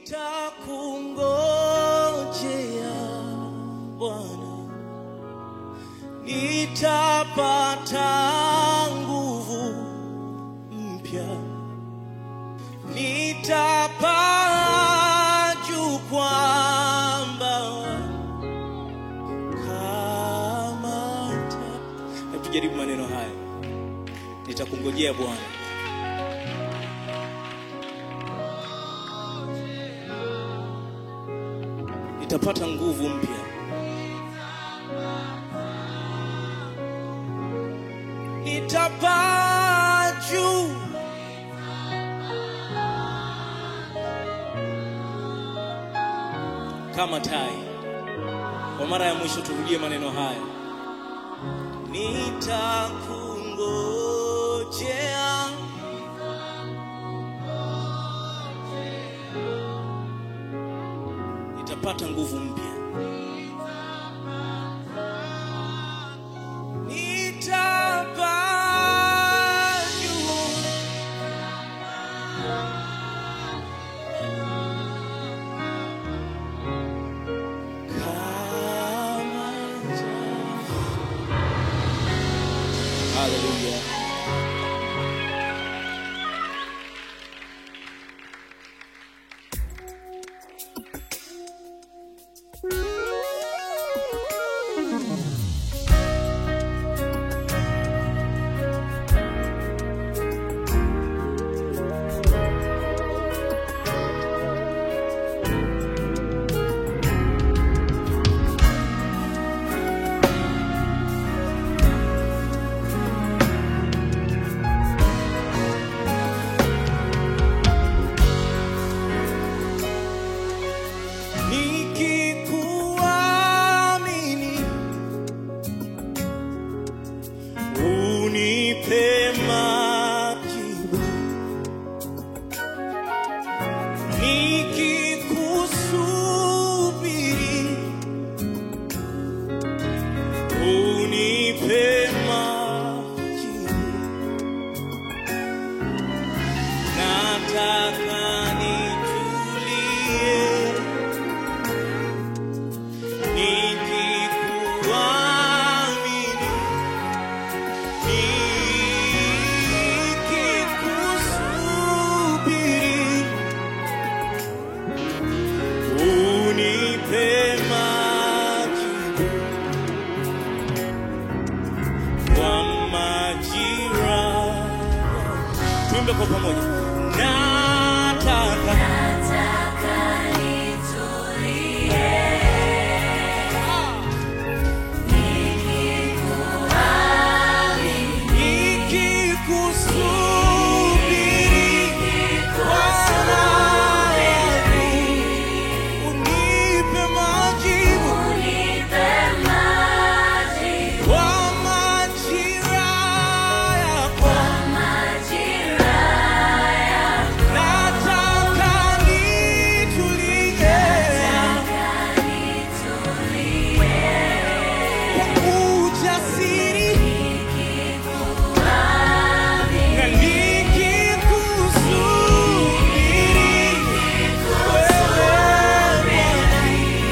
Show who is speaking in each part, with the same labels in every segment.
Speaker 1: Nitakungojea Bwana, nitapata nguvu mpya, nitapaa juu kwa mbawa kama tai. Hebu tujaribu maneno haya, nitakungojea Bwana. nitapata nguvu mpya, nitapaa juu, kama tai. Kwa mara ya mwisho turudie maneno haya, nitakungojea nitapata nguvu mpya, nitapaa juu, kama tai. Haleluya. Nikikuamini unipe majibu, nikikusubiri unipe majibu, nataka nitulie nikikuamini, nikikusubiri, unipe majibu kwa majira. Tuimbe kwa pamoja, nataka nikikusubiri Bwana wangu, unipe majibu kwa majira yako. Nataka nitulie kwa ujasiri na nikikusubiri wewe Bwana,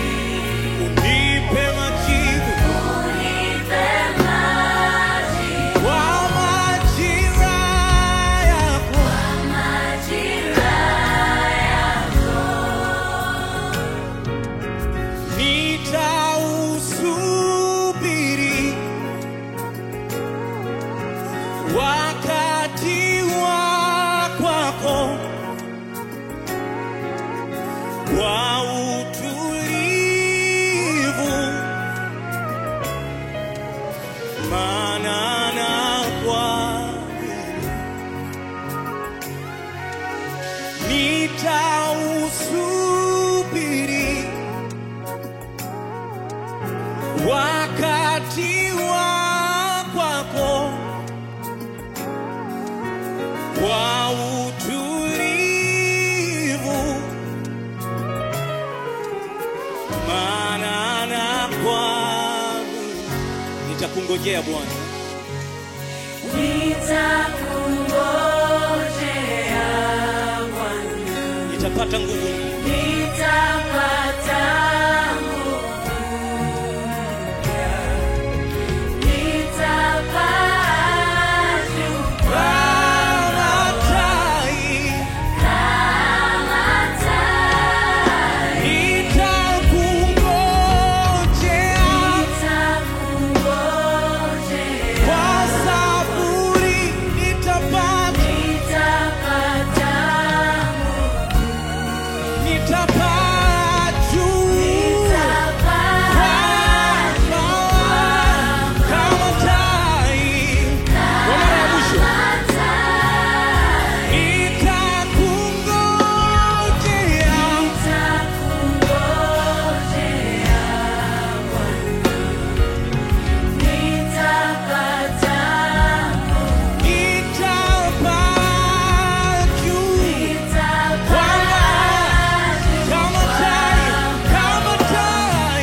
Speaker 1: unipe majibu kwa majira yako. Nitausubiri wakati wa kwako kwa utulivu, maana nakuamini. Nitausubiri wakati wa kwako kwa utulivu, maana nakuamini. Nitakungojea Bwana,
Speaker 2: Nitakungojea Bwana,
Speaker 1: nitapata nguvu mpya.
Speaker 2: nitapata nguvu mpya, nitapaa juu
Speaker 1: kama tai,
Speaker 2: kama tai,
Speaker 1: nitakungojea
Speaker 2: nitakungojea,
Speaker 1: kwa saburi, nitapata
Speaker 2: nitapata nguvu,
Speaker 1: nitapaa juu
Speaker 2: nitapaa
Speaker 1: kama tai. Kwa mara ya mwisho, nitakungojea nitapaa juu kama tai, kama tai.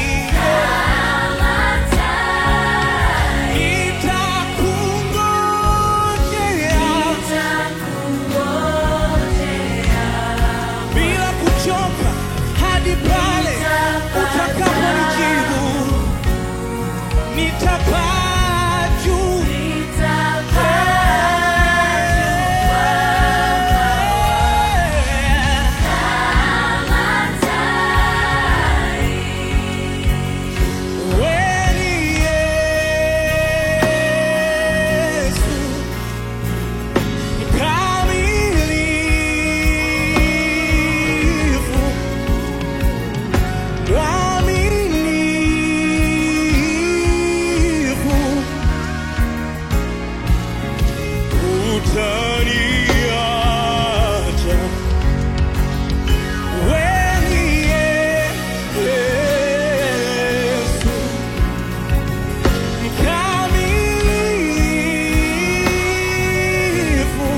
Speaker 1: Nitakungojea bila kuchoka hadi pale utakaponijibu. Nitapaa juu Wewe ni Yesu mkamilifu, mwaminifu, utaniacha wewe ni Yesu mkamilifu,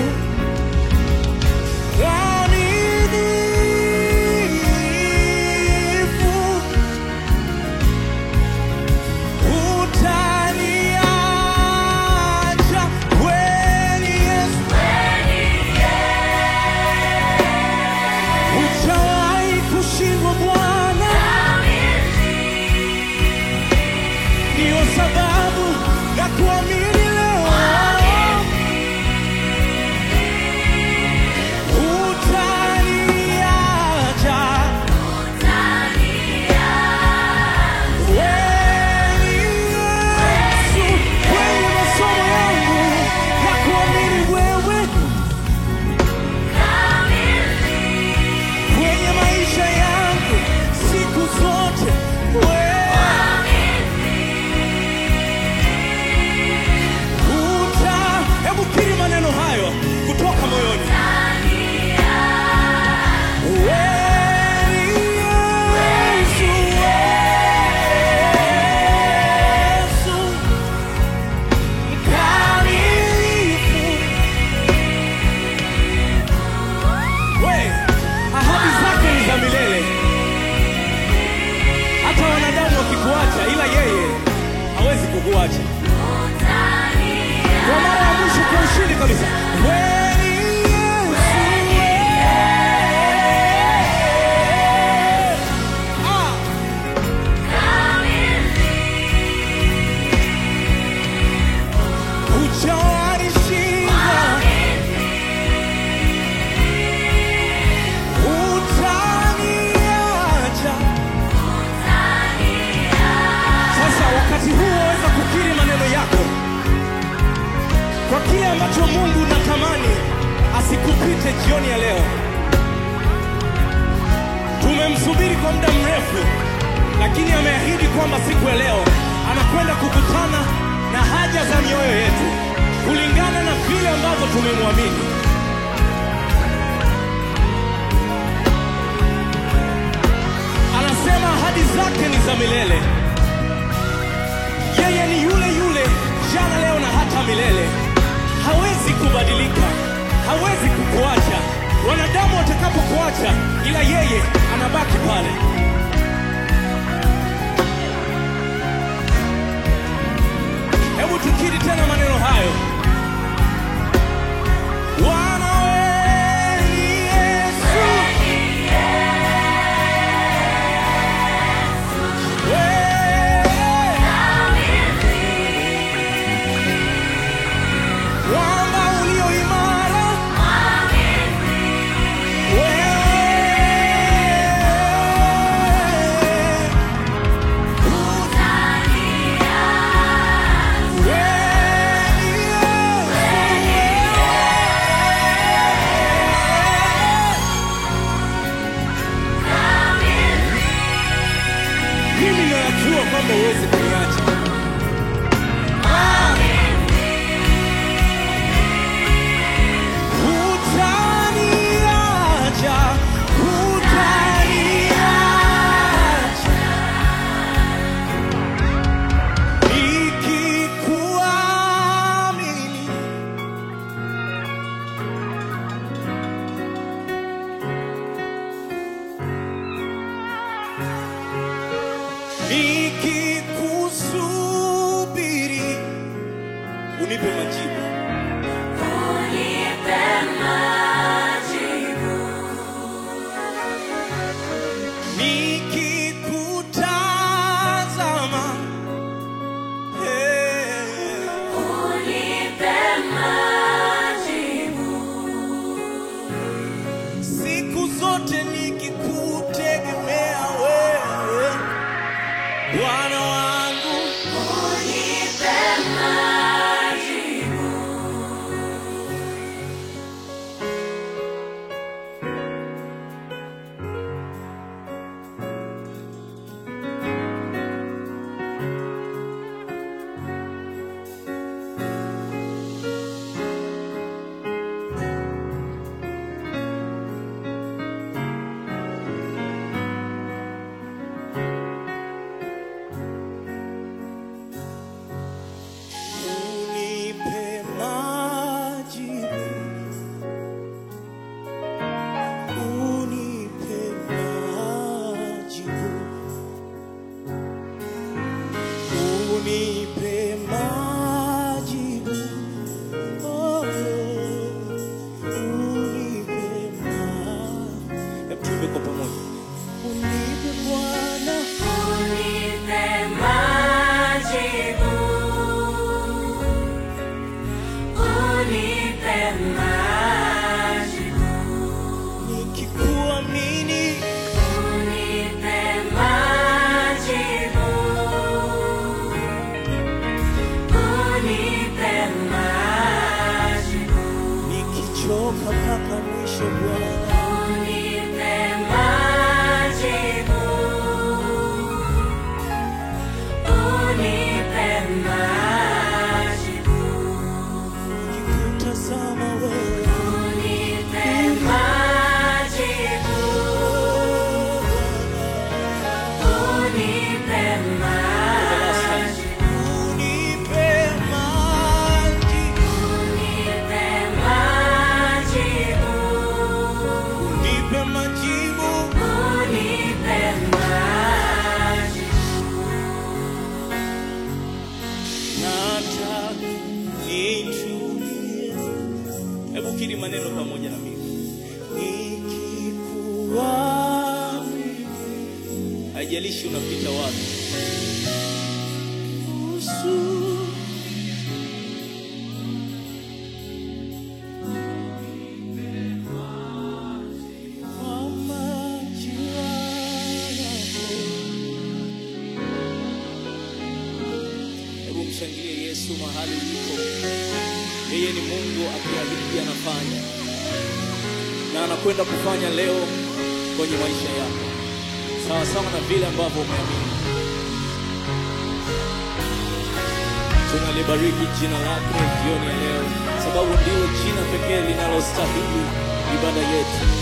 Speaker 1: mwaminifu, hutaniacha kweli Yesu, hujawahi kushindwa Bwana, ndiyo sababu ya kuamini leo. Hutaniacha wewe Yesu, kwenye masomo yangu ya kuamini wewe, kwenye maisha yangu siku zote wewe Uta, hebu kiri maneno hayo kutoka moyoni. Wewe ni Yesu, Yesu, mkamilifu. We, ahadi zake ni za milele, hata wanadamu wakikuacha, ila yeye hawezi kukuacha. Kwa mara ya mwisho kwa ushindi kabisa. Wewe ni Yesu, ah, hujawahi shinda, hutaniacha. Sasa wakati huu waweza kukiri maneno yako kwa kile ambacho Mungu natamani asikupite jioni ya leo. Tumemsubiri kwa muda mrefu, lakini ameahidi kwamba siku ya leo anakwenda kukutana na haja za mioyo yetu kulingana na vile ambavyo tumemwamini. Anasema ahadi zake ni za milele. Yeye ni yule yule jana, leo na hata milele. Hawezi kubadilika, hawezi kukuacha. Wanadamu watakapokuacha, ila yeye anabaki pale. Hebu tukiri tena maneno hayo. Bwana wewe ni Yesu, kwamba huwezi kuniacha. Hutaniacha, hutaniacha. Nikikuamini nikikusubiri unipe majibu
Speaker 2: Unipe majibu.
Speaker 1: nikikutazama hey.
Speaker 2: Unipe majibu.
Speaker 1: siku zote nikikutegemea wewe Bwana wangu
Speaker 2: Unipe majibu.
Speaker 1: unipe majibu unipe majibu unipe majibu oh, unipe majibu hebu tuimbe kwa pamoja unipe Bwana
Speaker 2: Unipe majibu. Unipe majibu.
Speaker 1: nikikuamini
Speaker 2: Unipe majibu. Unipe majibu.
Speaker 1: nikichoka mpaka mwisho Bwana
Speaker 2: Unipe majibu. Unipe majibu.
Speaker 1: nikikutazama wewe
Speaker 2: Unipe majibu. Unipe majibu.
Speaker 1: unipe majibu
Speaker 2: Unipe majibu.
Speaker 1: unipe majibu
Speaker 2: Unipe majibu.
Speaker 1: nataka nitulie hebu kiri maneno pamoja na mimi nikikuamini haijalishi unapita wapi Usu- kwa majira yako. Hebu mshangilie Yesu mahali ulipo. Yeye ni Mungu akiahidi anafanya, na anakwenda kufanya leo kwenye maisha yako, sawa sawa na vile ambavyo umeamini. Tunalibariki jina lake jioni ya leo, sababu ndilo jina pekee linalostahili ibada yetu.